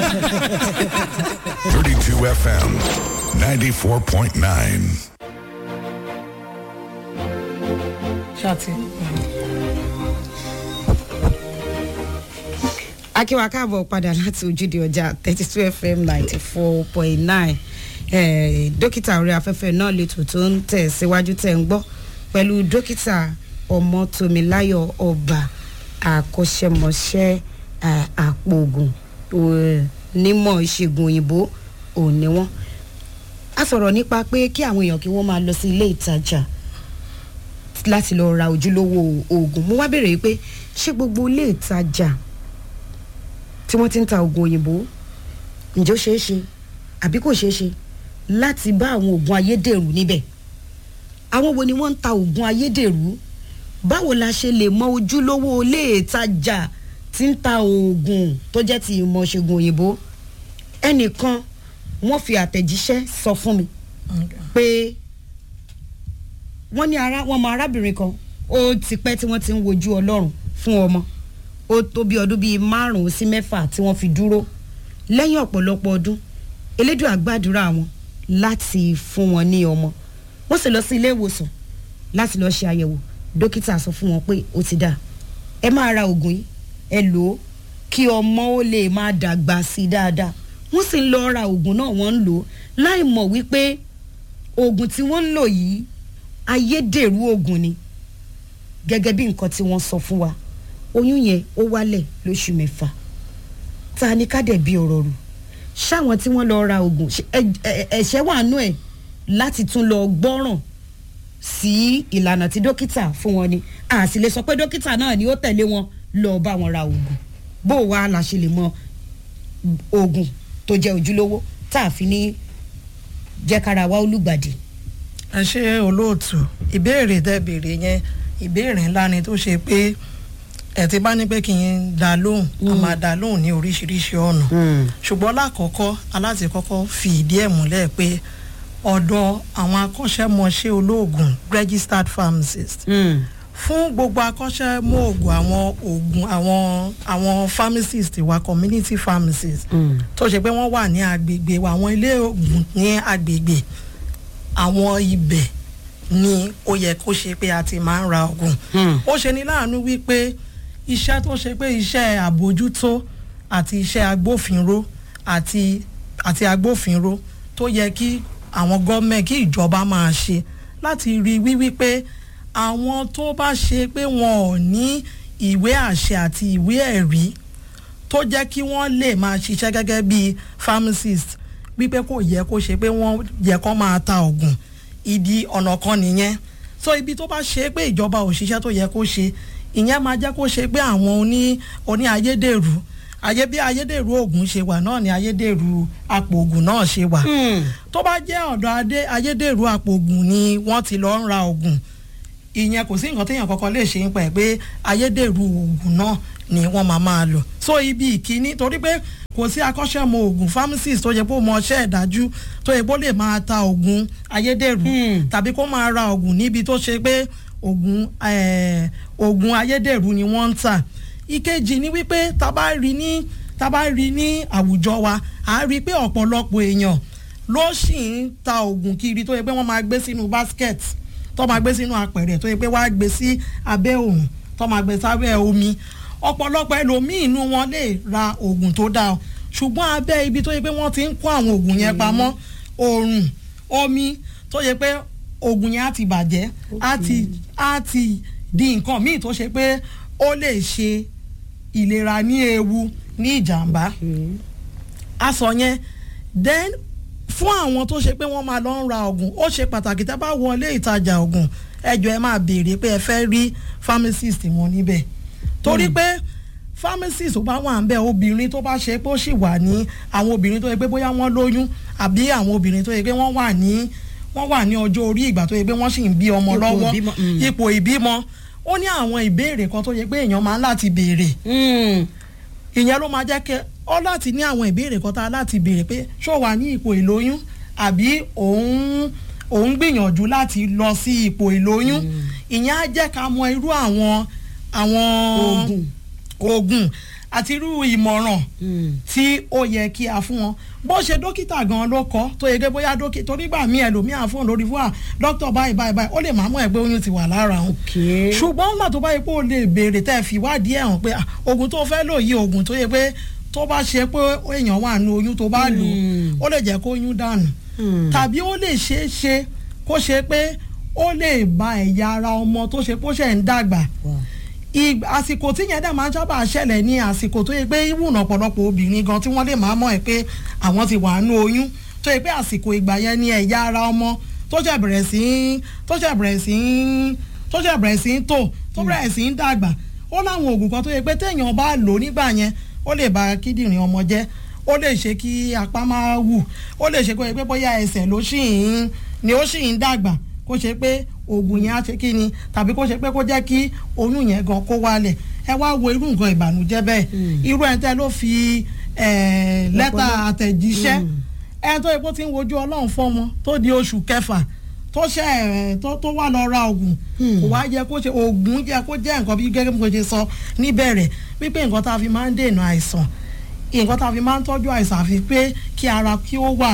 32 FM, 94.9. ṣáàtì. akíwa káàbọ̀ padà láti ojúde ọjà thirty two fm ninety four point nine dókítà orí afẹ́fẹ́ náà lẹ́tọ̀ tó ń tẹ̀ síwájú tẹ̀ ń gbọ́ pẹ̀lú dókítà ọmọtòmíláyọ̀ ọba àkọ́ṣẹ́mọṣẹ́ eh, àpòògùn eh, nímọ̀ ìṣègùn òyìnbó òní wọn. a sọ̀rọ̀ nípa pé kí àwọn èèyàn kí wọ́n máa lọ sí ilé ìtajà láti lọ ra ojúlówó oògùn mo wá béèrè pé ṣé gbogbo ilé ìtajà tí wọ́n ti ń ta oògùn òyìnbó ǹjẹ́ ó ṣeé ṣe àbí kò ṣeé ṣe láti bá àwọn oògùn ayédèrú níbẹ̀ àwọn wo ni wọ́n ń ta oògùn ayédèrú báwo la ṣe lè mọ ojúlówó ilé ìtajà tí ń ta oògùn tó jẹ́ ti ìmọ̀ ṣègùn òyìnbó ẹnìkan wọ́n fi àtẹ̀jíṣẹ́ sọ fún mi pé wọ́n ní ara wọ́n mọ arábìnrin kan ó ti pẹ́ tí wọ́n ti ń wojú ọlọ́run fún ọmọ ó tó bí ọdún bíi márùn-ún sí mẹ́fà tí wọ́n fi dúró lẹ́yìn ọ̀pọ̀lọpọ̀ ọdún elédùn àgbàdúrà wọn láti fún wọn ní ọmọ wọ́n sì lọ sí ilé ìwòsàn láti lọ ṣe àyẹ̀wò dókítà sọ fún wọn pé ó ti dà ẹ máa ra oògùn yìí ẹ lò ó kí ọmọ ó lè máa dàgbà sí i dáadáa wọ́n sì ń lọ ra oògùn náà wọ́n ń lò ó láì mọ̀ wípé oògùn tí wọ́n ń lò yìí ayédèrú oògùn ni gẹ́gẹ́ bí nǹkan tí wọ́n sọ fún wa oyún yẹn ó wálẹ̀ lóṣù mẹ́fà ta ni ká dẹ̀ bí ọ̀rọ̀ rù ṣáwọn tí wọ́n lọ ra oògùn ṣe- ẹ- ẹ- ẹ̀ṣẹ̀ wà nú ẹ̀ láti tún lọ gbọ́ràn sí ìlànà tí dókítà fún wọn ni a sì lè sọ pé dókítà náà ni ó tẹ̀lé wọn lọ bá wọn ra oògùn bó wa la ṣe lè mọ oògùn tó jẹ́ ojúlówó tá a fi ní jẹ́ kára wa olùgbàdì. ẹ ṣe olóòtú ìbéèrè tẹ béèrè yẹn ìbéèrè ńlá ni tó ṣe pé ẹ ti bá ní pé kí n dá lóhùn a máa dá lóhùn ní oríṣiríṣi ọ̀nà ṣùgbọ́n lákọ̀ọ́kọ́ aláti kọ́kọ́ fi ìdí ẹ̀ múlẹ̀ pé ọ̀dọ̀ àwọn akọ́ṣẹ́mọṣẹ́ olóògùn registered pharmacist fún gbogbo akọ́ṣẹ́mọ́ oògùn àwọn oògùn àwọn àwọn pharmacist wa community pharmacist tó ṣe pé wọ́n wà ní agbègbè wa àwọn ilé oògùn ní agbègbè àwọn ibẹ̀ ni ó yẹ kó ṣe pé a ti máa ń ra oògùn ó ṣe ní láàánú wípé iṣẹ́ tó ṣe pé iṣẹ́ àbójútó àti iṣẹ́ agbófinró àti àti agbófinró tó yẹ kí àwọn gọ́ọ̀mẹ̀ kí ìjọba máa ṣe láti rí wíwí pé àwọn tó bá ṣe pé wọn ò ní ìwé àṣẹ àti ìwé ẹ̀rí tó jẹ́ kí wọ́n lè máa ṣiṣẹ́ gẹ́gẹ́ bí pharmacist wípé kò yẹ kó ṣe pé wọ́n yẹ kó máa ta oògùn ìdí ọ̀nà kan nìyẹn so ibi tó bá ṣe pé ìjọba ò ṣiṣẹ́ tó yẹ kó ṣe ìyẹn máa jẹ́ kó ṣe pé àwọn oní oní ayédèrú ayé bí ayédèrú oògùn ṣe wà náà ni ayédèrú apò oògùn náà ṣe wà tó bá jẹ́ ọ̀dọ̀ adé ayédèrú apò oògùn ni wọ́n ti lọ ń ra oògùn ìyẹn kò sí nǹkan téèyàn kọ́kọ́ lè ṣe ń pa ẹ̀ pé ayédèrú oògùn náà ni wọ́n máa máa lò so ibi ìkíní torí pé kò sí akọ́ṣẹ́mọ oògùn pharmacist tó yẹ kó mọ ọṣẹ́ ìdájú tó yẹ kó lè máa ta oògùn ayédèrú tàbí kó máa ra oògùn níbi tó ṣe pé oògùn eh, oògùn ayédèrú ni wọ́n ń tà ìkejì ni wípé tá bá rí ní tá bá rí ní àwùjọ wa à á rí i pé ọ̀pọ̀lọpọ̀ èèyàn ló sì ń ta oògùn kiri tó yẹ pé wọ́n máa gbé sínú basket tó máa gbé sínú apẹ̀rẹ̀ tó yẹ pé wọ́n á gbé sí abẹ́ òrùn tó máa gbé sábẹ́ omi ọ̀pọ̀lọpọ̀ ẹlòmíì inú wọn lè ra oògùn tó dáa ṣùgbọ́n abẹ́ ibi tó yẹ pé wọ́n ti ń kó àwọn oògùn yẹn pamọ́ òrùn omi tó yẹ pé oògùn yẹn á ti bàjẹ́ á ti á ti di nǹkan míì tó ṣe pé ó lè ṣe ìlera ní ewu ní ìjàmbá aṣọ yẹn then fún àwọn tó ṣe pé wọ́n máa lọ ń ra oògùn ó ṣe pàtàkì tá a bá wọlé ìtajà oògùn ẹjọ́ ẹ máa béèrè pé ẹ fẹ́ rí pharmacist wọn níbẹ̀ torí pé pharmacist tó bá wà ń bẹ̀ obìnrin tó bá ṣe pé ó sì wà ní àwọn obìnrin tó yẹ pé bóyá wọ́n lóyún àbí àwọn obìnrin tó yẹ pé wọ́n wà ní wọ́n wà ní ọjọ́ orí ìgbà tó yẹ pé wọ́n sì ń bí ọmọ Ipò lọ́wọ́ ìbímọ, mm. ipò ìbímọ ó ní àwọn ìbéèrè kan tó yẹ pé èèyàn máa ń láti béèrè ìyẹn ló máa jẹ́ kẹ́ ọ láti ní àwọn ìbéèrè kan tá a láti béèrè pé ṣó wà ní ipò ìlóyún àbí òun òun gbìyànjú láti lọ sí ipò ìlóyún ìyẹn á jẹ́ ká mọ irú àwọn àwọn Oògùn. oògùn àti irú ìmọ̀ràn tí ó yẹ kí a fún wọn bó ṣe dókítà gan ló kọ tó yẹ kí bóyá dókítà torí gbà mí ẹlòmíà fóun lórí fún wa dókítà báyìí báyìí báyìí ó lè máa mọ̀ ẹ́ pé oyún ti wà lára òun Okay. ṣùgbọ́n nígbà tó bá yẹ pé o lè béèrè tẹ́ ẹ fi wádìí ẹ̀ hàn pé ah, oògùn tó fẹ́ lò yí oògùn tó yẹ pé tó bá ṣe pé èèyàn wà nù oyún tó bá lò ó lè jẹ́ kó oyún dànù tàbí ó lè ṣeé ṣe kó ṣe pé ó lè ba ẹ̀yà ara ọmọ tó ṣe pé ó ṣẹ̀ ń dàgbà ìgbà àsìkò tí yẹn dẹ̀ máa ń sábà ṣẹlẹ̀ ní àsìkò tó yẹ pé ìwùnà ọ̀pọ̀lọpọ̀ obìnrin gan tí wọ́n lè máa mọ̀ ẹ́ pé àwọn ti wà nù oyún tó yẹ pé àsìkò ìgbà yẹn ní ẹ̀yà ara ọmọ tó ṣẹ̀ bẹ̀rẹ̀ sí í tó ṣẹ̀ bẹ̀rẹ̀ sí í tó ṣẹ̀ bẹ̀rẹ̀ sí í tò tó bẹ̀rẹ̀ sí í dàgbà ó láwọn oògùn kan tó yẹ pé téèyàn bá lò nígbà yẹn ó lè ba kíndìnrín ọmọ jẹ́ ó lè ṣe kí apá máa wù ó lè ṣe kó yẹ pé bóyá ẹsẹ̀ ló ṣì ń ni ó ṣì ń dàgbà kó ṣe pé oògùn yẹn á ṣe kí ni tàbí kó ṣe pé kó jẹ́ kí oyún yẹn gan kó wálẹ̀ ẹ wá wo irú nǹkan ìbànújẹ́ bẹ́ẹ̀ irú ẹ̀ tẹ́ ló fi eh, lẹ́tà àtẹ̀jíṣẹ́ ẹ tó epo ti ń wojú ọlọ́run fọ́mọ tó di oṣù kẹfà tó ṣe ẹ tó tó wà lọ ra oògùn kò wá yẹ kó ṣe oògùn yẹ kó jẹ́ nǹkan bí gẹ́gẹ́ bí mo ṣe sọ níbẹ̀rẹ̀ wípé nǹkan tá a fi máa ń dènà àìsàn nǹkan tá a fi máa ń tọ́jú àìsàn àfi pé kí ara kí ó wà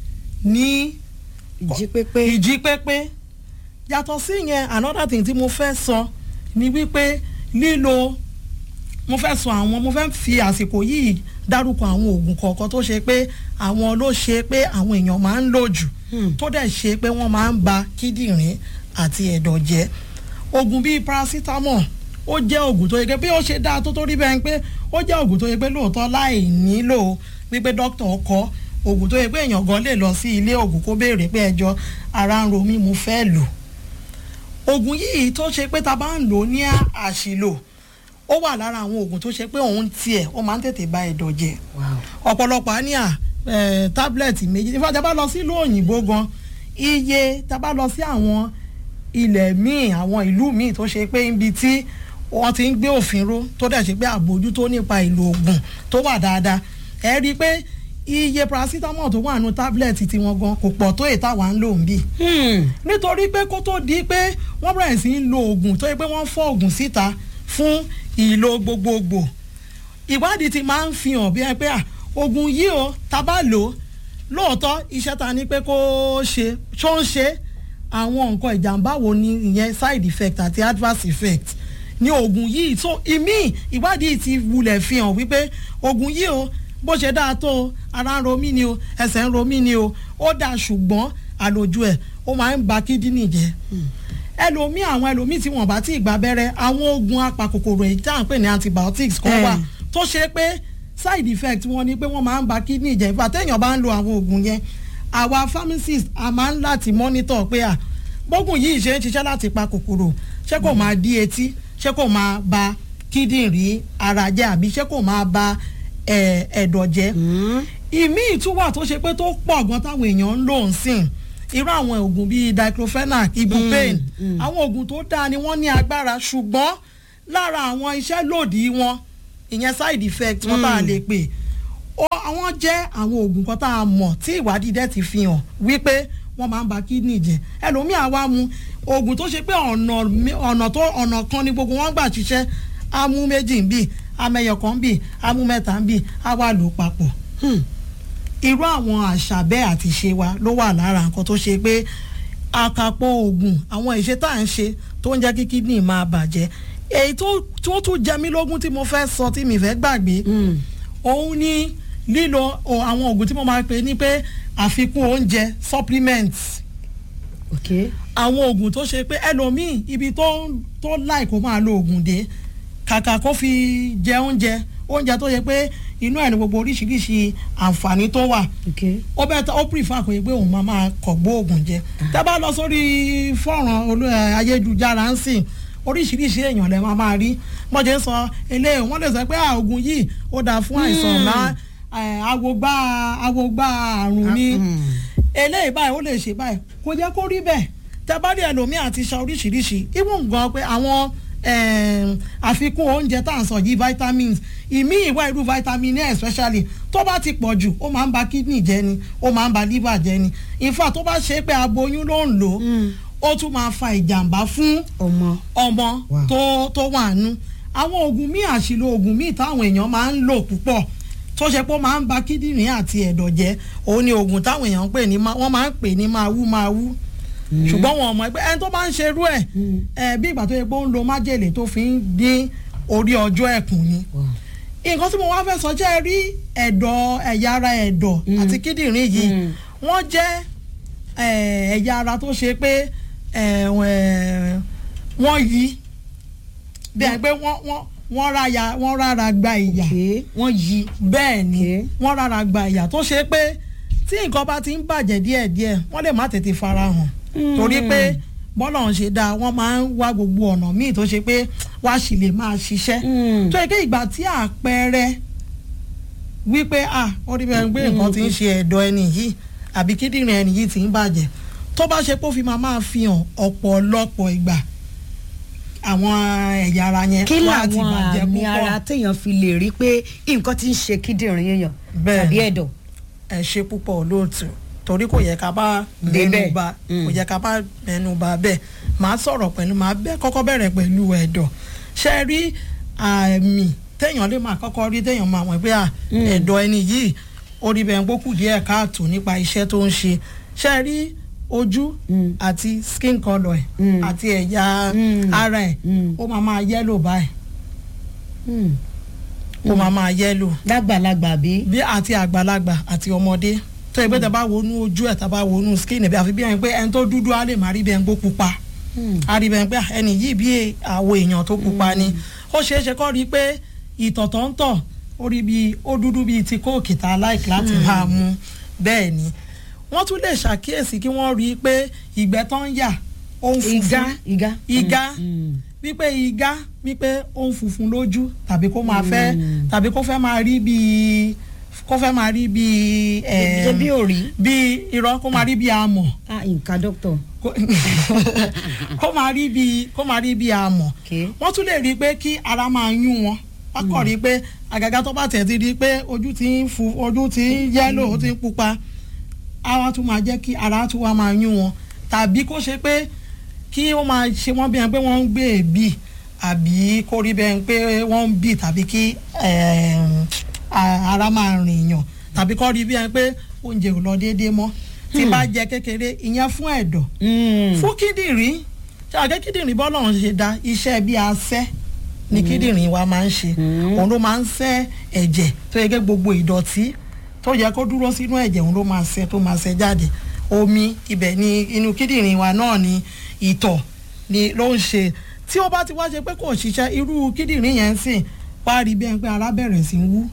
ní ìjí pépé ìjí pépé yàtọ̀ sí yẹn another thing tí mo fẹ́ sọ ni wípé lílo mo fẹ́ sọ àwọn mo fẹ́ fi àsìkò yìí dárúkọ àwọn oògùn kọ̀ọ̀kan tó ṣe pé àwọn ló ṣe pé àwọn èèyàn máa ń lò jù tó dẹ̀ ṣe pé wọ́n máa ń ba kíndìnrín àti ẹ̀dọ̀ jẹ́ oògùn bíi paracetamol ó jẹ́ oògùn tó yẹ pé bí ó ṣe dáa tó tó rí bẹ́ẹ̀ pé ó jẹ́ oògùn tó yẹ pé lóòótọ́ láì nílò wípé dókítà ọkọ oògùn tó yẹ pé èèyàn gan lè lọ sí ilé oògùn kó béèrè pé ẹjọ́ ara ń ro mí mo fẹ́ lò oògùn yìí tó ṣe pé ta bá ń lò ní àṣìlò ó wà lára àwọn oògùn tó ṣe pé òun tiẹ̀ ó máa ń tètè ba ẹ̀dọ̀ jẹ́ ọ̀pọ̀lọpọ̀ á ní à tábìlẹ̀tì méjì nífà tá a bá lọ sílùú òyìnbó gan iye tá a bá lọ sí àwọn ilẹ̀ míì àwọn ìlú míì tó ṣe pé ibi tí wọ́n ti ń gbé òfin ró tó dẹ̀ ṣe pé àbójútó nípa ìlò oògùn tó wà dáadáa ẹ rí i pé iye paracetamol tó wà nù tábìlẹ̀tì tiwọn gan kò pọ̀ tó ètò àwa ń lò ń bì nítorí pé kó tó di pé wọ́n bẹ̀rẹ̀ sí í lo oògùn tó yẹ pé wọ́n fọ́ oògùn síta fún ìlò gbogbogbò ìwádìí ti máa ń fi hàn bí ẹ pé à oògùn yìí o tá bá lò ó lóòótọ́ iṣẹ́ ta ni pé kó ṣe ṣó ń ṣe àwọn nǹkan ìjàmbá wo ni ìyẹn side effect àti adverse effect ní oògùn yìí tó ìmí ìwádìí ti wulẹ̀ fi hàn wípé oògùn yìí o bó ṣe dáa tó o ara ń ro mí ni o ẹsẹ̀ ń ro mí ni o ó dáa ṣùgbọ́n àlòjù ẹ̀ ó máa ń ba kídínì jẹ́ ẹlòmíì àwọn ẹlòmíì tí wọ́n bá ti gbà abẹ́rẹ́ àwọn oògùn apakòkòrò èyí tá à ń pè ní antibiotics kan wà tó ṣe pé side effect wọn ni pé wọ́n máa ń ba kidney jẹ́ ìfà téèyàn bá ń lo àwọn oògùn yẹn àwa pharmacist a máa ń láti monitor pé à gbógun yìí ṣe ń ṣiṣẹ́ láti pa kòkòrò ṣé kò máa dí etí ṣé kò máa ba kíndìnrín ara jẹ́ àbí ṣé kò máa ba ẹ̀dọ̀ jẹ́ ìmíì tún wà tó ṣe pé tó pọ̀ gan táwọn èèyàn ń lò ń sìn irú àwọn oògùn bíi diclofenac ibuprofen àwọn oògùn tó dáa ni wọ́n ní agbára ṣùgbọ́n lára àwọn iṣẹ́ lòdì wọn ìyẹn side effect wọn tá a lè pè àwọn jẹ́ àwọn oògùn kan tá a mọ̀ tí ìwádìí dẹ̀ ti fi hàn wípé wọ́n máa ń ba kidney jẹ́ ẹlòmíì àwa mu oògùn tó ṣe pé ọ̀nà tó ọ̀nà kan ni gbogbo wọn gbà ṣiṣẹ́ á mú méjì ń bì amẹyọ kan ń bì á mú mẹ́ta ń bì á wà lò papọ̀ irú àwọn àṣà bẹ́ẹ̀ àti ṣe wa ló wà lára nǹkan tó ṣe pé àkàpọ̀ oògùn àwọn ìṣe tá à ń ṣe tó ń jẹ́ kí kidney máa bàjẹ́ èyí tó tún jẹ mí lógún tí mo fẹ́ sọ tí mi fẹ́ gbàgbé òun ni lílo àwọn oògùn tí mo máa pè ní pé àfikún oúnjẹ supplements àwọn oògùn tó ṣe pé ẹlòmíì ibi tó tó láì kó máa lo oògùn dé kàkà kó fi jẹ oúnjẹ oúnjẹ tó yẹ pé inú ẹ̀ ní gbogbo oríṣiríṣi àǹfààní tó wà ó bẹ́ẹ̀ tó ó prefer kò yẹ pé òun máa máa kọ̀ gbó oògùn jẹ tẹ́ bá lọ sórí fọ́nrán ayélujára ń sìn oríṣiríṣi èèyàn lẹ máa máa rí mọ̀jẹ̀ ń sọ eléyìí wọ́n lè sọ pé oògùn yìí ó dáa fún àìsàn ńlá awogbá awogbá àrùn ni eléyìí báyìí ó lè ṣe báyìí kò jẹ́ kó rí bẹ́ẹ̀ tẹ́ bá rí ẹlòmíì àti ṣa oríṣiríṣi even gan pé àwọn àfikún oúnjẹ tá à ń sọ yìí vitamins ìmí ìwà irú vitamin A especially tó bá ti pọ̀ jù ó máa ń ba kidney jẹ́ ni ó máa ń ba liver jẹ́ ni in fact tó bá ṣe é pé aboyún ló ń lò ó ó tún máa fa ìjàmbá fún ọmọ ọmọ tó tó wà nù àwọn oògùn míì àṣìlò oògùn míì táwọn èèyàn máa ń lò púpọ̀ tó ṣe pé ó máa ń ba kíndìnrín àti ẹ̀dọ̀ jẹ́ òun ni oògùn táwọn èèyàn ń pè ní wọ́n máa ń pè ní máa wú máa wú ṣùgbọ́n wọn mọ̀ pé ẹni tó bá ń ṣerú ẹ̀ ẹ̀ bí ìgbà tó yẹ pé ó ń lo májèlé tó fi ń dín orí ọjọ́ ẹ̀kùn ni nǹkan tí mo wá fẹ́ sọ jẹ́ rí ẹ̀dọ̀ ẹ̀yà ara ẹ̀dọ̀ àti kíndìnrín yìí wọ́n jẹ́ ẹ̀yà ara tó ṣe pé wọ́n yí bẹ́ẹ̀ pé wọ́n ráya wọ́n rárá gba ìyà wọ́n yí bẹ́ẹ̀ ni wọ́n rárá gba ìyà tó ṣe pé tí nǹkan bá ti ń bàjẹ́ díẹ̀díẹ̀ wọ́n lè má tètè farahàn torí pé bọ́lá ń ṣe dáa wọ́n máa ń wá gbogbo ọ̀nà míì tó ṣe pé wá sì lè máa ṣiṣẹ́ tó yẹ kí ìgbà tí àpẹẹrẹ wípé ah ó rí bẹ́ẹ̀ pé nǹkan ti ń ṣe ẹ̀dọ̀ ẹni yìí àbí kíndìnrín ẹni yìí ti ń bàjẹ́ tó bá ṣe pé ó fi máa máa fi hàn ọ̀pọ̀lọpọ̀ ìgbà àwọn ẹ̀yà ara yẹn kí làwọn àmì ara téèyàn fi lè rí pé nǹkan ti ń ṣe kíndìnrín èèyàn tàbí ẹ̀dọ̀. ẹ ṣe púpọ̀ olóòtú torí kò yẹ ká bá mẹ́nu bà kò yẹ ká bá mẹ́nu bà bẹ́ẹ̀ màá sọ̀rọ̀ pẹ̀lú màá bẹ́ kọ́kọ́ bẹ̀rẹ̀ pẹ̀lú ẹ̀dọ̀ ṣe rí àmì téèyàn lè máa kọ́kọ́ rí téèyàn máa mọ̀ pé ẹ̀dọ̀ ẹni yìí orí bẹ́ẹ̀ gbókù díẹ̀ káàtó nípa iṣẹ́ tó ń ṣe ṣe rí ojú àti skin colour ẹ̀ àti ẹ̀yà ara ẹ̀ ó máa máa yẹ́lò báyìí ó máa máa yẹ́lò. lágbàlagbà bí. bí àti àgbàlagbà àti ọmọdé tó ẹgbẹ́ tẹ bá wọnú ojú ẹ̀ tá bá wọnú skin bí àfi bí ẹni pé ẹni tó dúdú á lè má rí bẹ́ẹ̀ gbó pupa á rí bẹ́ẹ̀ pé ẹni yìí bí àwọ̀ èèyàn tó pupa ni ó ṣeé ṣe kọ́ rí i pé ìtọ̀ tó ń tọ̀ ó rí bí ó dúdú bíi ti kóòkì tá a láìkí láti máa mu bẹ́ẹ̀ ni wọ́n tún lè ṣàkíyèsí kí wọ́n rí i pé ìgbẹ́ tó ń yà ó ń funfun ìgá ìgá ìgá wípé ìgá wípé ó ń funfun lójú tàbí kó máa fẹ́ tàbí kó fẹ́ máa rí bíi kó fẹ́ máa rí bíi ṣe bí òrí. bíi irọ́ kó máa rí bíi amọ̀ ah nǹkan dókítà. kó máa rí bíi kó máa rí bíi amọ̀ wọ́n tún lè rí i pé kí ara máa yún wọn wọ́n kọ̀ rí i pé àgàgà tó bá tẹ̀ ti rí i pé ojú ti ń fu ojú ti ń yẹ́lò ó ti ń pupa ara tún máa jẹ́ kí ara tún wá máa yún wọn tàbí kó ṣe pé kí wọ́n máa ṣe wọ́n bí ẹni pé wọ́n ń gbé èbí àbí kó rí bẹ́ẹ̀ pé wọ́n ń bì tàbí kí ara máa rìn yàn tàbí kó rí bí ẹni pé oúnjẹ ò lọ déédéé mọ́ tí bá jẹ kékeré ìyẹn fún ẹ̀dọ̀ fún kíndìnrín ṣé àgẹ́ kíndìnrín bọ́ọ̀lù ọ̀hún ṣe dá iṣẹ́ bí asẹ́ ni kíndìnrín wa máa ń ṣe òun ló máa ń ṣẹ́ ẹ̀jẹ̀ tó yẹ kí gbogbo ìdọ̀tí tó yẹ kó dúró sínú ẹ̀jẹ̀ òun ló máa ṣẹ́ tó máa ṣẹ́ jáde omi ibẹ̀ ni inú kíndìnrín wa náà ni ìtọ̀ ni ló ń ṣe tí ó bá ti wá ṣe pé kò ṣiṣẹ́ irú kíndìnrín yẹn ń sìn wá rí bẹ́ẹ̀ pé ara bẹ̀rẹ̀ sí ń wú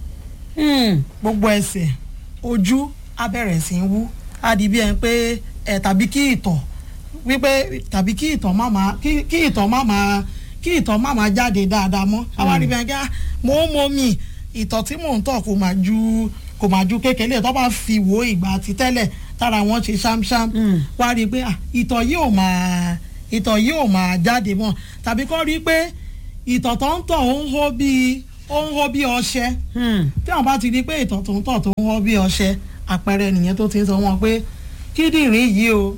gbogbo ẹsẹ̀ ojú á bẹ̀rẹ̀ sí ń wú á di bí ẹni pé ẹ̀ tàbí kí ìtọ̀ wípé tàbí kí ìtọ̀ má máa kí ìtọ̀ má máa kí ìtọ̀ má máa jáde dáadáa mọ́ àwa rí bẹ́ẹ̀ kí mo ń mọ mi ìtọ̀ tí mò ń tọ̀ kò máa ju kò máa ju kékeré tó bá fi wo ìgbà àti tẹ́lẹ̀ tára wọn ṣe ṣámṣám wá rí i pé ìtọ̀ yìí ò máa ìtọ̀ yìí ò máa jáde mọ́ tàbí kọ́ rí i pé ìtọ̀ tó ń tọ̀ ó ń hó bíi ó ń hó bíi ọṣẹ tí wọn bá ti rí i pé ìtọ̀ tó ń tọ̀ tó ń hó bíi ọṣẹ àpẹẹrẹ nìyẹn tó ti ń sọ wọn pé kíndìnrín yìí o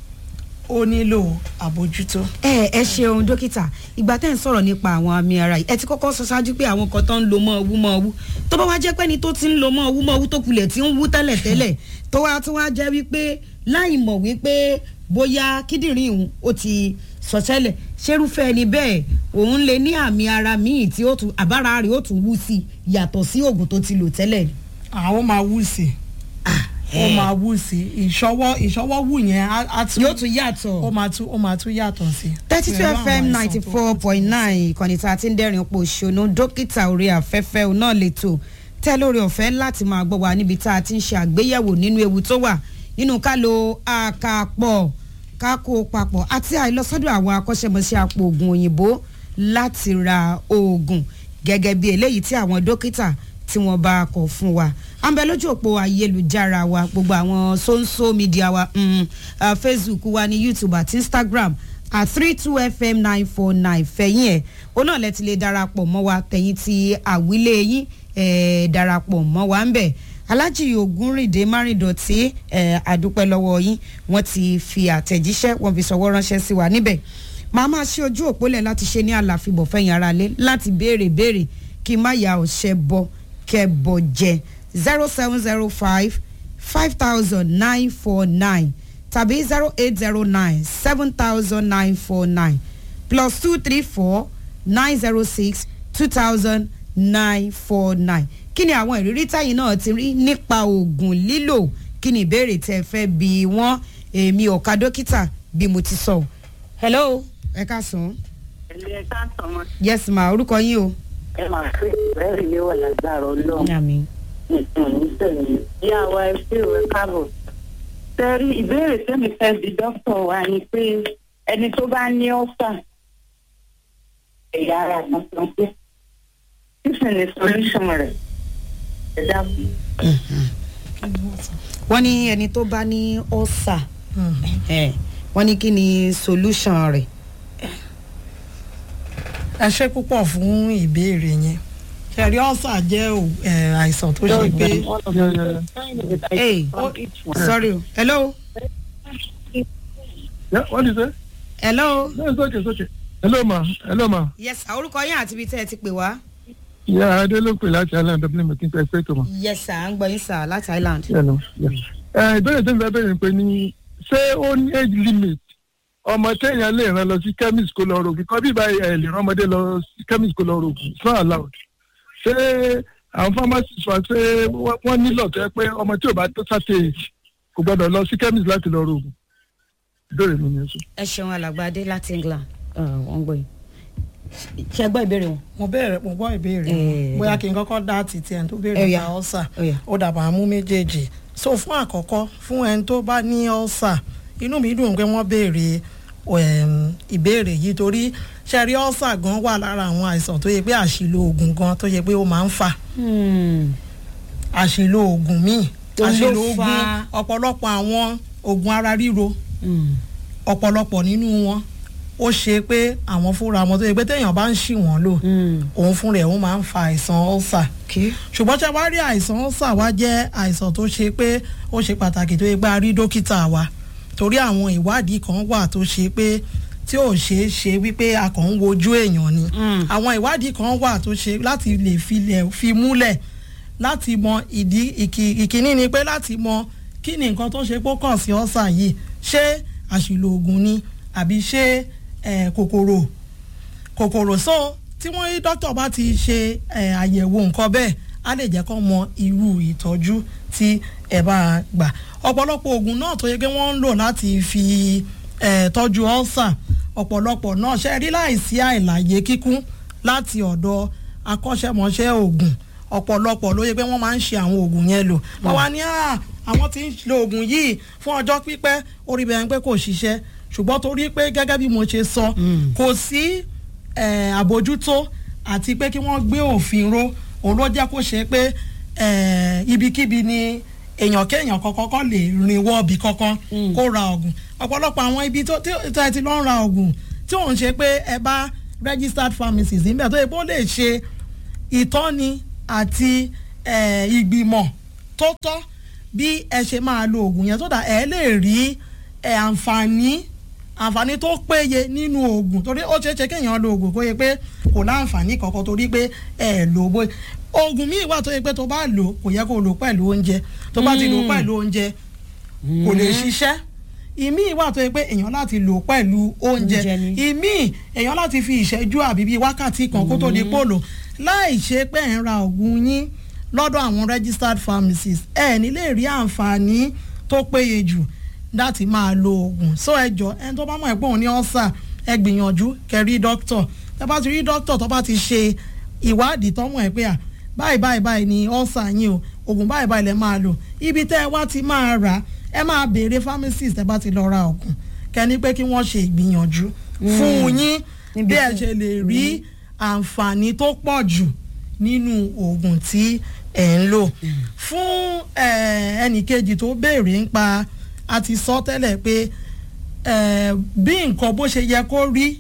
ó nílò àbójútó. ẹ ẹ ṣeun dókítà ìgbà tẹ́ ń sọ̀rọ̀ nípa àwọn àmì ara yìí ẹ ti kọ́kọ́ sọ ṣáájú pé àwọn kan tó ń lo mọ́ ọwú mọ́ ọwú tó bá wá jẹ́ pé ni tó ti ń lo mọ́ ọwú mọ́ ọwú tó kulẹ̀ tí ń wú tẹ́lẹ̀ tẹ́lẹ̀ tó wá tó wá jẹ́ wípé láì mọ̀ wípé bóyá kíndìnrín òun ó ti sọ tẹ́lẹ̀ ṣerúfẹ́ ẹni bẹ́ẹ̀ òun lè ní àmì ara míì tí ó tún àbára rẹ̀ ó tún wú sí yàtọ̀ sí oògùn tó ti lò tẹ́lẹ̀. àwọn máa wú sí ó máa wù sí ìṣọwọ́ ìṣọwọ́ wù yẹn á tún yóò tún yàtọ̀. ó máa tún ó máa tún yàtọ̀ sí. thirty two fm ninety four point nine ìkànnì tá a ti ń dẹ́rìn pò ṣòno dókítà orí afẹ́fẹ́ náà lè tò tẹ́ lórí ọ̀fẹ́ láti máa gbọ́ wa níbi tá a ti ń ṣe àgbéyẹ̀wò nínú ewu tó wà nínú ká lo àkàpọ̀ ká kó papọ̀ àti àìlọsọ́dọ̀ àwọn akọ́ṣẹ́mọṣẹ́ àpò oògùn òyìnbó láti ra oògùn gẹ́gẹ́ bí eléyìí tí àwọn dókítà tí wọ́n bá kọ̀ fún wa à ń bẹ lójú òpó ayélujára wa gbogbo àwọn social media wa mm, uh, facebook wa ní youtube àti instagram at three two fm nine four nine fẹ̀yìn ẹ̀ ó náà lẹ́tí lè darapọ̀ mọ́ wa tẹ̀yìn tí àwílé yín ẹ̀ darapọ̀ mọ́ wa ń bẹ̀ alájì ògúnrìndé márìndọ̀tì ẹ̀ àdúpẹ́ lọ́wọ́ yín wọ́n ti fi àtẹ̀jíṣẹ́ wọ́n fi sọ̀wọ́ ránṣẹ́ sí wa níbẹ̀ màá máa ṣe ojú òpólẹ̀ láti ṣe ní àlàfíbọ̀ fẹ̀yìn ara lé láti béèrè béèrè kí n má ya ọ̀ṣẹ́ bọ kẹ́ bọ jẹ zero seven zero five five thousand nine four nine tàbí zero eight zero nine seven thousand nine four nine plus two three four nine zero six two thousand nine four nine kí ni àwọn ìrírí táyì náà ti rí nípa oògùn lílò kí ni ìbéèrè tẹ fẹ́ bí wọ́n èmi ọ̀ka dókítà bí mo ti sọ. hello ẹ ká sùn. ilé ẹ̀ka sọmọ yes ma orúkọ yín o. ẹ máa fi ìbẹ́rẹ̀ lé wà lágbára ọlọ́run àmì. nìkan ní sẹ́yìn ìyá wa ẹ sí ìwé káàbọ̀. sẹ́rí ìbéèrè tẹ́mi fẹ́ bí dókítà wa ni pé ẹni tó bá ní ọ́fà ẹ̀yà ara kan sọ pé kí sì ni solution rẹ̀ ẹ dákun. wọ́n ní ẹni tó bá ní ọ́sà wọ́n ní kí ni solution rẹ̀. ẹ ṣe púpọ̀ fún ìbéèrè yẹn ṣẹ̀rí ọ̀sà jẹ́ ò- ẹ̀, àìsàn tó ṣe pé hey sorry o hello Yeah, what is it? hello No, it's okay, it's okay. Hello, ma. Hello, ma. yes orúkọ yín àti ibi tẹ́ ẹ ti pè wá. Yeah, Adé ló pè láti Island Dublin mi kí n pẹ́ pé tó ma. yes sir à ń gbọ́ yín sir láti island. Yeah, no, yeah. Ẹ ìbéèrè tó ń fẹ́ bẹ̀rẹ̀ pé ní ṣé ó ní age limit ọmọ téèyàn lè rán lọ sí chemist kó lọ rògùn kan bí báyìí ẹ lè rán ọmọdé lọ sí chemist kó lọ rògùn it's not allowed. Ṣé àwọn pharmacist wa ṣé wọ́n- wọ́n nílò tó yẹ pé ọmọ tí ò bá tó sáté age kò gbọ́dọ̀ lọ sí chemist láti lọ rògùn? Ìbéèrè mi ni ẹ sọ. ẹ ṣeun alàgbàdé láti england wọ́n ń gbọ́ yín. ṣe gbọ́ ìbéèrè wọn. mo béèrè mo gbọ́ ìbéèrè Eh, wọn bóyá kí n kọ́kọ́ dá títí ẹni tó béèrè Ó yá. nípa ọ̀sà Ó yá. ó dàbà mú méjèèjì so fún àkọ́kọ́ fún ẹni tó bá ní ọ̀sà inú mi dùn pé wọ́n béèrè em, ìbéèrè yìí torí ṣẹ́rí ọ̀sà gan wà lára àwọn àìsàn tó yẹ pé àṣìlò oògùn gan tó yẹ pé ó máa ń fà àṣìlò oògùn míì Tó ló àṣìlò oògùn fa- ọ̀pọ̀lọpọ̀ àwọn oògùn ara ríro ọ̀pọ̀lọpọ̀ nínú wọn ó ṣe pé àwọn fúnra wọn tó yẹ pé téèyàn bá ń ṣì wọ́n lò òun fúnra ẹ̀ ó máa ń fa àìsàn ọ́sà ṣùgbọ́n tí a bá rí àìsàn ọ́sà wá jẹ́ àìsàn tó ṣe pé ó ṣe pàtàkì tó yẹ pé a rí dókítà wa torí àwọn ìwádìí kan wà tó ṣe pé tí ò ṣeé ṣe wípé a kàn ń wojú èèyàn ni àwọn ìwádìí kan wà tó ṣe láti lè filẹ̀ fi múlẹ̀ láti mọ ìdí ìkí- ìkíní ni pé láti mọ kí ni nǹkan tó ṣe pé ó kàn sí ọ́sà yìí ṣé àṣìlò oògùn ni àbí ṣé eh, kòkòrò kòkòrò so tí wọ́n rí dókítà bá ti ṣe eh, àyẹ̀wò nǹkan bẹ́ẹ̀ á lè jẹ́ kó mọ irú ìtọ́jú tí ẹ bá gbà ọ̀pọ̀lọpọ̀ oògùn náà tó yẹ pé wọ́n ń lò láti fi eh, tọ́jú ọ́sà ọ̀pọ̀lọpọ̀ náà ṣe rí láìsí àìláyé kíkún láti ọ̀dọ̀ akọ́ṣẹ́mọṣẹ́ oògùn ọ̀pọ̀lọpọ̀ ló yẹ pé wọ́n máa ń ṣe àwọn oògùn yẹn lò wọ́n wá ní "Ah, àwọn tí ń lo oògùn yìí fún ọjọ́ pípẹ́ orí bẹ̀rẹ̀ pé kò ṣiṣẹ́ ṣùgbọ́n torí pé gẹ́gẹ́ bí mo ṣe sọ kò sí eh, àbójútó àti pé kí wọ́n gbé òfin ró òun ló jẹ́ kó ṣe pé eh, ibikíbi ni èèyàn kéèyàn kọ́kọ́ kọ́ lè rìn wọ́ọ̀bì kankan kó ra oògùn ọ̀pọ̀lọpọ̀ àwọn ibi tó tí tí ẹ ti lọ́ ń ra oògùn tí òun ṣe pé ẹ bá registered pharmacist níbẹ̀ tó yẹ kó lè ṣe ìtọ́ni àti eh, ìgbìmọ̀ tó tọ́ bí ẹ ṣe máa lo oògùn yẹn tó dà ẹ lè rí eh, àǹfààní àǹfààní tó péye nínú oògùn torí ó ṣeé ṣe kéèyàn lo oògùn kó yẹ pé kò láǹfààní kankan torí pé ẹ lò bó oògùn míì wà tó yẹ pé tó bá lò kò yẹ kó lò pẹ̀lú oúnjẹ tó bá ti lò pẹ̀lú oúnjẹ kò lè ṣiṣẹ́ ìmíì wà tó yẹ pé èèyàn láti lò pẹ̀lú oúnjẹ Oúnjẹ ni. ìmíì èèyàn láti fi ìṣẹ́jú àbí bíi wákàtí kan kó tó di pòlò láì ṣe pé ẹ̀ ń ra oògùn yín lọ́dọ̀ àwọn registered pharmacists ẹ̀ ní lè rí àǹfààní tó péye jù láti máa lo oògùn so ẹ jọ ẹni tó bá mọ̀ ẹ́ pé òun ní ọ́sà ẹ gbìyànjú kẹ́ rí dókítọ̀ tẹ́ bá ti rí dókítọ̀ tó bá ti ṣe ìwádìí tó mọ̀ ẹ́ pé à báyìí báyìí báyìí ni ọ́sà yín o oògùn báyìí báyìí lẹ máa lò ibi tẹ́ ẹ wá ti máa rà ẹ máa béèrè pharmacist ẹ bá ti lọ ra oògùn kẹ́ni pé kí wọ́n ṣe ìgbìyànjú fún yín bí ẹ ṣe lè rí àǹfààní tó pọ̀ jù nínú oògùn tí ẹ̀ ń lò fún eh, ẹnìkejì tó béèrè ń pa a ti sọ tẹ́lẹ̀ pé eh, bí nǹkan bó ṣe yẹ kó rí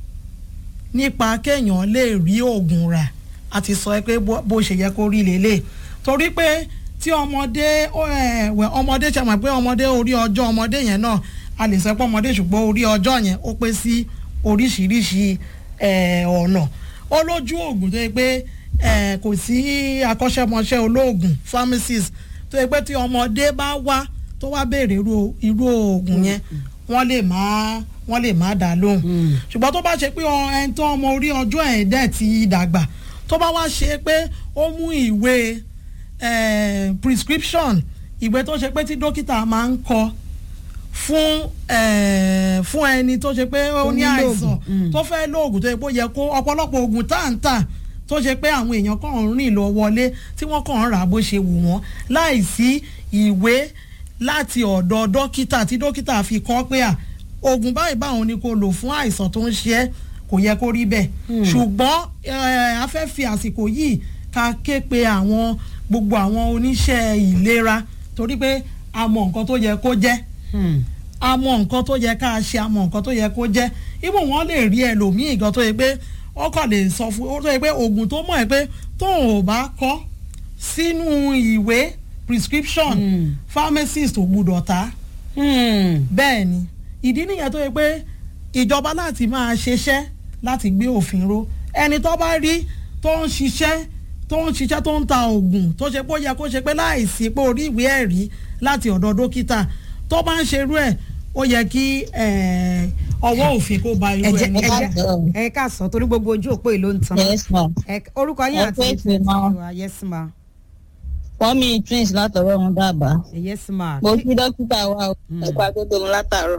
nípa kéèyàn lè rí oògùn rà a ti sọ pé bó bó ṣe yẹ kó rí lélẹ̀ torí pé tí ọmọdé ó, eh, wẹ̀, ọmọdé ṣe mọ̀ pé ọmọdé orí ọjọ́ ọmọdé yẹn náà a lè sọ pé ọmọdé ṣùgbọ́n orí ọjọ́ yẹn ó pé sí oríṣiríṣi eh, ọ̀nà ó lójú oògùn tó yẹ pé eh, kò sí akọ́ṣẹ́mọṣẹ́ olóògùn pharmacist tó yẹ pé tí ọmọdé bá wá tó wá béèrè irú irú oògùn yẹn wọ́n lè má wọ́n lè má dá lóhùn ṣùgbọ́n tó bá ṣe pé ọ- ẹni tó ọmọ orí ọjọ́ ẹ̀ dẹ̀ ti dàgbà tó bá wá ṣe pé ó mú ìwé eh, prescription ìwé tó ṣe pé tí dókítà máa ń kọ fún eh, fún ẹni tó ṣe pé ó Tó ní nílò àìsàn ògùn, mm. tó fẹ́ lóògùn tó yẹ kó yẹ kó ọ̀pọ̀lọpọ̀ ògùn tá à ń tà tó ṣe pé àwọn èèyàn kàn ń rìn lọ wọlé tí wọ́n kàn ń rà bó ṣe wù wọ́n láì sí ìwé láti ọ̀dọ̀ dókítà tí dókítà fi kọ́ pé à oògùn báyìí báwọn ni kò lò fún àìsàn tó ń ṣe ẹ́ kò yẹ kó rí bẹ́ẹ̀ ṣùgbọ́n eh, a fẹ́ fi àsìkò yìí ká ké pe àwọn gbogbo àwọn oníṣẹ́ ìlera torí pé a mọ nǹkan tó yẹ kó jẹ́ a mọ nǹkan tó yẹ ká ṣe a mọ nǹkan tó yẹ kó jẹ́ ibò wọ́n lè rí ẹlòmíì gan tó yẹ pé wọ́n kàn lè sọ fún ó tó yẹ pé oògùn tó mọ̀ ẹ́ pé tóun ò bá kọ́ sínú ìwé prescription pharmacist ò gbúdọ̀ ta bẹ́ẹ̀ ni ìdí nìyẹn tó yẹ pé ìjọba láti máa ṣiṣẹ́ láti gbé òfin ró ẹni tó bá rí tó ń ṣiṣẹ́ tó ń ṣiṣẹ́ tó ń ta oògùn tó ṣe pé ó yẹ kó ṣe pé láìsí pé orí ìwé ẹ̀rí láti ọ̀dọ̀ dókítà tó bá ń ṣerú ẹ̀ ó yẹ kí eh, ọwọ́ òfin kó ba irú ẹjẹ ẹni ẹjẹ bẹ́ẹ̀. ẹ ká sọ torí gbogbo ojú òpó yìí ló ń tan yes ma Ẹ- orúkọ yín Ẹ àti pé ìpè máa. yes ma fọmi twins látọwọ́ wọn dábàá yes ma mo kí dókítà wa o ẹ̀kọ́ agbódòmù látàárọ̀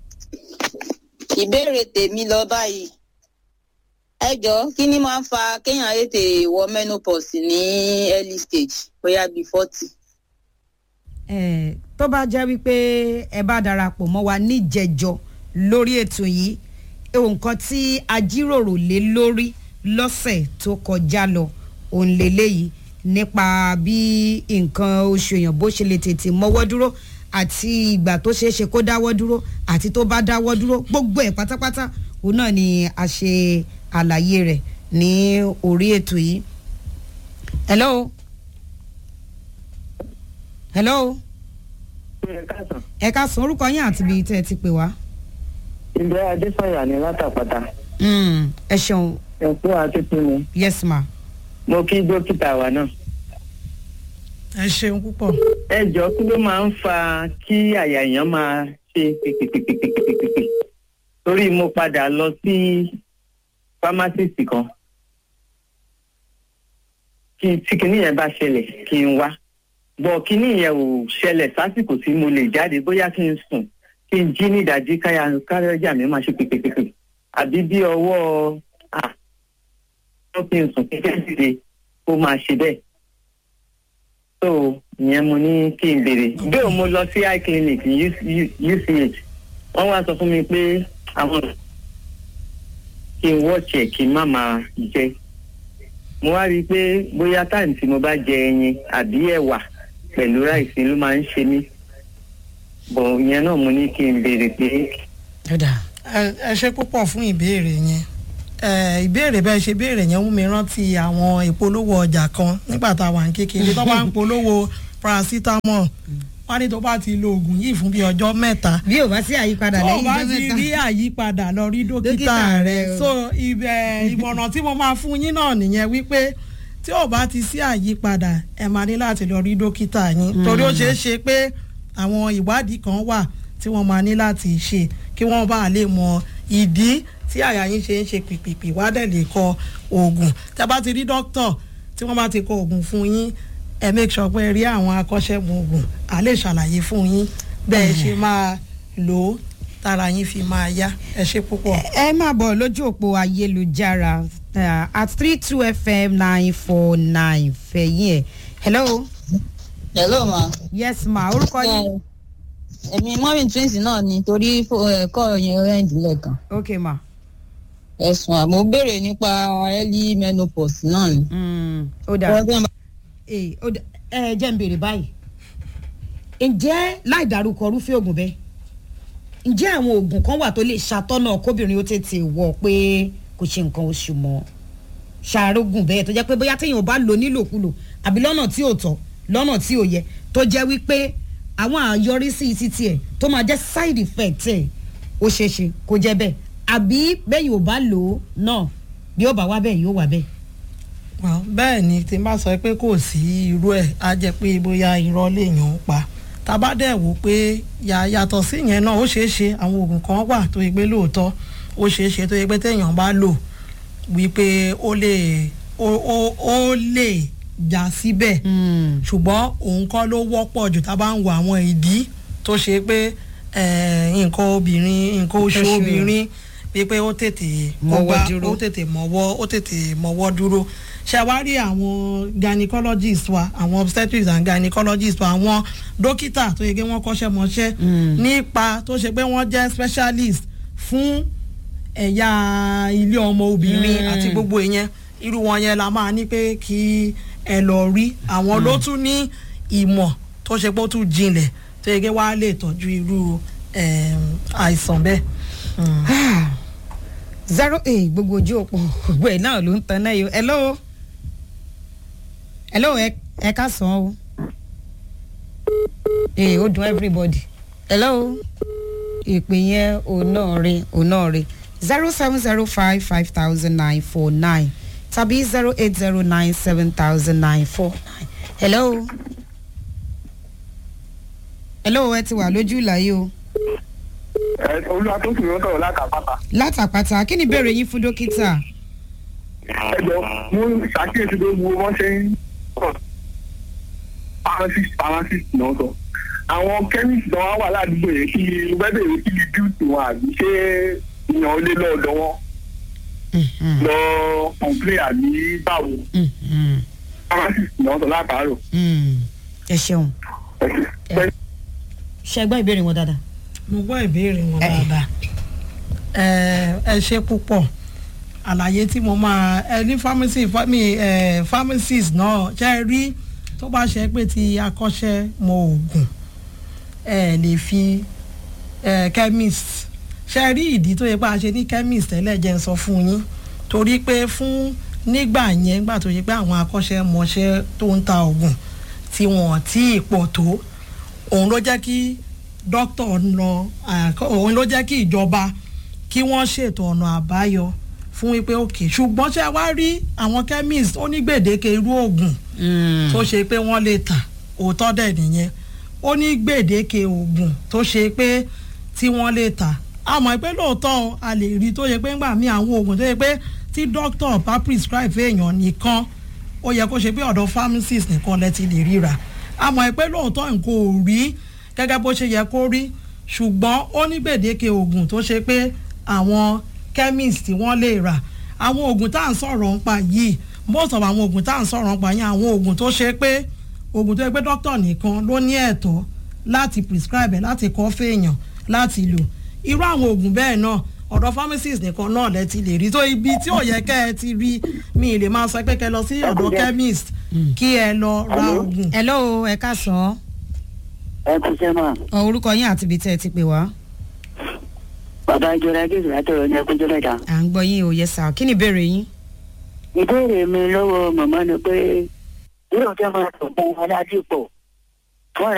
ìbéèrè tèmi lọ báyìí ẹ jọ kí ni máa ń fa kéèyàn ètè wọ menopause ní early stage bóyá bíi forty. Eh, tó bá jẹ́ wípé ẹ bá darapọ̀ mọ́ wa níjẹjọ lórí ètò yìí nǹkan tí a jíròrò lé lórí lọ́sẹ̀ tó kọjá lọ òun lélẹ́yìí nípa bí nǹkan oṣù èèyàn bó ṣe lè tètè mọ́wọ́ dúró àti ìgbà tó ṣeé ṣe kó dáwọ́ dúró àti tó bá dáwọ́ dúró gbogbo ẹ̀ pátápátá òun náà ni a ṣe àlàyé rẹ̀ ní orí ètò yìí. hello hello ẹ ká sọ orúkọ yín àti ibi tẹ́ ẹ ti pè wá. ìgbẹ́ adésọ̀yà ní látàpàtà Mm, ẹ ṣeun ẹ̀kú àtúntò ni yes ma. mo kí dókítà wa náà. ẹ ṣeun púpọ̀. ẹ jọ kí ló máa ń fa kí àyà èèyàn máa ṣe pèpèpèpèpèpèpè torí mo padà lọ sí pharmacist kan kí tí kinní yẹn bá ṣẹlẹ̀ kí n wá bọ̀ kinní yẹn ò ṣẹlẹ̀ sásìkò tí mo lè jáde bóyá kí n sùn kí n jí ní ìdájí káyà káyà mi máa ṣe pèpèpèpè àbí bí ọwọ́ à tó kí n sùn kí n dìde kó máa ṣe bẹ́ẹ̀ so ìyẹn mo ní kí n béèrè bí o mo lọ sí eye clinic ní uch wọ́n wá sọ fún mi pé àwọn kí n wọ́ọ̀chì ẹ̀ kí n má máa jẹ mo wá rí i pé bóyá táìmù tí mo bá jẹ ẹyin àbí ẹ̀wà pẹ̀lú ráìsì ló máa ń ṣe mí bọ̀ ìyẹn náà mo ní kí n béèrè pé ẹ ẹ ṣe púpọ̀ fún ìbéèrè yẹn ẹ ìbéèrè bẹ́ẹ̀ ṣe béèrè yẹn mú mi rántí àwọn ìpolówó ọjà kan nígbà tá a wà ní kékeré tó bá ń polówó paracetamol wọ́n ní tó bá ti lo oògùn yìí fún bí ọjọ́ mẹ́ta bí o bá sí àyípadà tó o lẹ́yìn bá ọjọ́ ti mẹ́ta rí àyípadà lọ rí Dókítà dókítà rẹ rẹ o. so ibẹ̀ ìmọ̀ràn tí mo máa fún yín náà nìyẹn wípé tí ò bá ti sí àyípadà ẹ máa ní láti lọ rí dókítà yín torí ó ṣeé ṣe pé àwọn ìwádìí kan wà tí wọ́n máa ní láti ṣe kí wọ́n bá lè mọ ìdí tí àyà yín ṣe ń ṣe pìpìpì wá dẹ̀ lè kọ oògùn tí a bá ti rí dókítà tí wọ́n bá ti kọ oògùn fún yín ẹ make sure pé ẹ rí àwọn akọ́ṣẹ́gun oògùn à lè ṣàlàyé fún yín bẹ́ẹ̀ ṣe máa lò ó tára yín fi máa yá ẹ ṣe púpọ̀. ẹ máa bọ̀ lójú òpó ayélujára uh, at three two fm nine four nine fẹ̀yìn ẹ̀ hello hello ma. yes ma orúkọ yín èmi mọ́mí twins náà ni torí fó- ẹ̀kọ́ yẹn rẹ́ǹdì lẹ́ẹ̀kan ok ma ẹ̀sùn àmọ́ béèrè nípa early menopause náà ni. Mm, ó dà Ọjọ́ ma- Eh, ó dà ẹ jẹ́ ń béèrè báyìí ǹjẹ́ láì dárúkọ irúfẹ́ oògùn bẹ́ẹ̀ ǹjẹ́ àwọn oògùn kan wà tó lè ṣàtọ́nà kóbìnrin ó tètè wọ̀ pé kò ṣe nǹkan oṣù mọ́ ṣàrógùn bẹ́ẹ̀ tó jẹ́ pé bóyá téèyàn bá lò nílòkulò àbí lọ́nà tí ò tọ́ lọ́nà tí ò yẹ tó jẹ́ wípé àwọn àyọrísí títí ẹ̀ tó máa jẹ́ side effect ẹ̀ ó ṣeé ṣe kó jẹ́ bẹ́ẹ̀ àbí bẹ́ẹ̀ yóò bá lò ó náà bí ó bá wá bẹ́ẹ̀ yóò wá bẹ́ẹ̀. Well, bẹ́ẹ̀ ni tí n bá sọ pé kò sí irú ẹ̀ á jẹ́ pé bóyá irọ́ lèèyàn ń pa tábà dẹ̀ wò pé yà- yàtọ̀ sí yẹn náà ó ṣeé ṣe àwọn oògùn kan wà tó yẹ pé lóòótọ́ ó ṣeé ṣe tó yẹ pé téèyàn bá lò wípé ó lè ó ó ó lè já síbẹ̀ ṣùgbọ́n òun kọ́ ló wọ́pọ̀ jù tá a bá ń wo àwọn ìdí tó ṣe pé eh, nǹkan obìnrin nǹkan oṣù Oṣù. obìnrin wípé ó tètè Mọ́wọ́ kógbá, dúró. ó tètè mọ́wọ́ ó tètè mọ́wọ́ dúró ṣe wá rí àwọn gynecologist wa àwọn obstetrics and gynecologist wa àwọn dókítà tó yẹ kí wọ́n kọ́ṣẹ́ mọṣẹ́ nípa tó ṣe pé wọ́n jẹ́ specialist fún ẹ̀yà ilé ọmọ obìnrin Mm. àti gbogbo ìyẹn irú wọn yẹn la máa ní pé kí ẹ lọ rí àwọn ló tún ní ìmọ̀ tó ṣe pé ó tún jinlẹ̀ tó yẹ kí wàá lè tọ́jú irú em, àìsàn bẹ́ẹ̀. Mm. zero eight gbogbo ojú òpó gbogbo ẹ̀ náà ló ń tan náà yìí hello hello ẹ ẹ ká sàn o ee ó dùn everybody hello ìpè yẹn òun náà rí òun náà rí zero seven zero five five thousand nine four nine tàbí zero eight zero nine seven thousand nine four nine hello hello ẹ ti wà lójú ìlàyé o olúwa tó sùn lọ́tọ̀ látàpátá. látàpátá kí ni ìbéèrè yín fún dókítà. ẹ jọ mo ṣàkíyèsí pé mo wọ́n ṣe ń sọ pharmacist pharmacist náà sọ àwọn chemist náà wà ládùúgbò yẹn kí wẹ́bẹ̀rẹ̀ kí ni duty wọn àbí ṣé ìyàn ó lé lọ́ọ̀dọ̀ wọn Mhm. lọ complain àbí báwo Mhm. pharmacist náà sọ látàárọ̀. Mm. ẹ ṣeun ẹ ṣe. ṣe gbọ́ ìbéèrè wọn dáadáa. mo gbọ́ ìbéèrè wọn Eh. dáadáa ẹ ẹ ṣe púpọ̀ àlàyé tí mo máa ẹ ní pharmacy fami ẹ pharmacist náà ṣe é rí tó bá ṣe pé ti akọ́ṣẹ́ mọ oògùn ẹ lè fi ẹ chemist ṣe é rí ìdí tó yẹ pé a ṣe ní chemist tẹ́lẹ̀ jẹ́ ń sọ fún yín torí pé fún nígbà yẹn nígbà tó yẹ pé àwọn akọ́ṣẹ́mọṣẹ́ tó ń ta oògùn tí wọ́n tí ì pọ̀ tó òun ló jẹ́ kí dókítà lọ àkọ́- òun ló jẹ́ kí ìjọba kí wọ́n ṣètò ọ̀nà àbáyọ fún wípé òkè ṣùgbọ́n ṣé wá rí àwọn chemist ó ní gbèdéke irú oògùn tó ṣe pé wọ́n lè tà òótọ́ dẹ̀ nìyẹn ó ní gbèdéke oògùn tó ṣe pé tí wọ́n lè tà a mọ̀ pé lóòótọ́ a lè rí tó yẹ pé ńgbà mí àwọn oògùn tó yẹ pé tí dókítà bá prescribe fèèyàn nìkan ó yẹ kó ṣe pé ọ̀dọ̀ pharmacist nìkan lẹ ti lè ríra a mọ̀ pé lóòótọ́ nǹkan ò rí gẹ́gẹ́ bó ṣe yẹ kó rí ṣùgbọ́n ó ní gbèdéke oògùn tó ṣe pé àwọn chemist tí wọ́n lè rà àwọn oògùn tá à ń sọ̀rọ̀ ń pa yìí most of àwọn oògùn tá à ń sọ̀rọ̀ ń pa yìí àwọn oògùn tó ṣe pé oògùn tó yẹ pé dókítà nìkan ló ní ẹ̀tọ́ láti prescribe ẹ̀ láti kọ́ fèèyàn láti lò irú àwọn oògùn bẹ́ẹ̀ náà ọ̀dọ̀ pharmacist nìkan náà lẹ ti lè rí tó ibi tí ò yẹ kẹ́ ẹ ti rí mi ì lè máa sọ pé kẹ́ ẹ lọ sí ọ̀dọ̀ chemist kí ẹ lọ ra oògùn. hello ẹ ká sàn án. ẹ kú sẹ́ mà ọ orúkọ yín àti ibi tẹ́ ẹ ti pè wá. bàbá ìjọba gèsè látọ̀rọ̀ ní ẹkúnjọ́ mẹ́ta. à ń gbọ́ yín o yẹ sà kí ni ìbéèrè yín. ìbéèrè mi lọ́wọ́ màmá ni pé yóò jẹ́ máa sọ fún aládìpọ̀